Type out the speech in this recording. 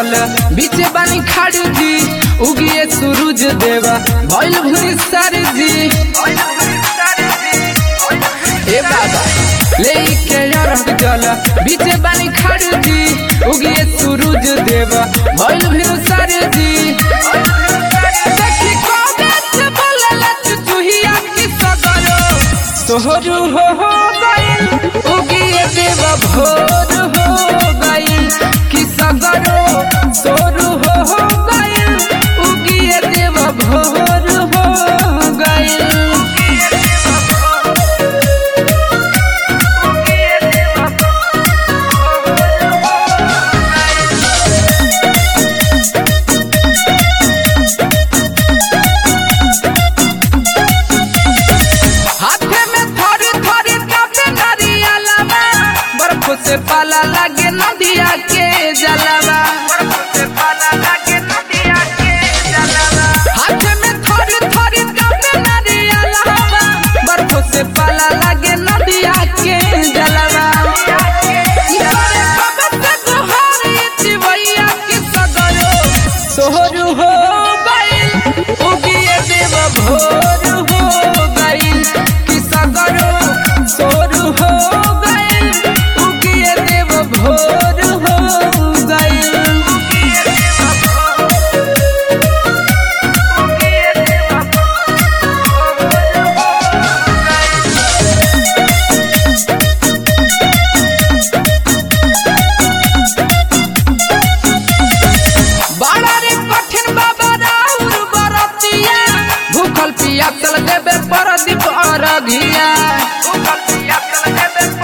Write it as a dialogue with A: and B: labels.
A: जल बीचे बानी खाड़ी जी उगिए सूरज देवा भइल भूरी सारी जी ए बाबा लेके अरग जल बीचे बानी खाड़ी जी उगिए सूरज देवा भइल भूरी सारी जी देखी कोगत बोलला चुचुहिया की सगरो तोहरु हो हो गइल उगिए देवा भोर हो गइल कि सगरो तोरू हो हो गइल उगिए देवा भोर हो गइल हाथे में थोड़ी थोड़ी कापे नरियलवा बर्फ से पाला लागे नदिया के जलवा हाथे में थोड़ी थोड़ी कापे नरियलवा बर्फ से पाला लागे नदिया के जलवा इतने कबत जोहारी चिवैया की सगरो सोहरू हो गइल उगिए देव भोर हो गइल कि सगरो सोरू हो गइल उगिए देव भोर हो गइल बड़ा रे कठिन बाबा राउर बरतिया भूखल पिया चल देबे परदीप अरघिया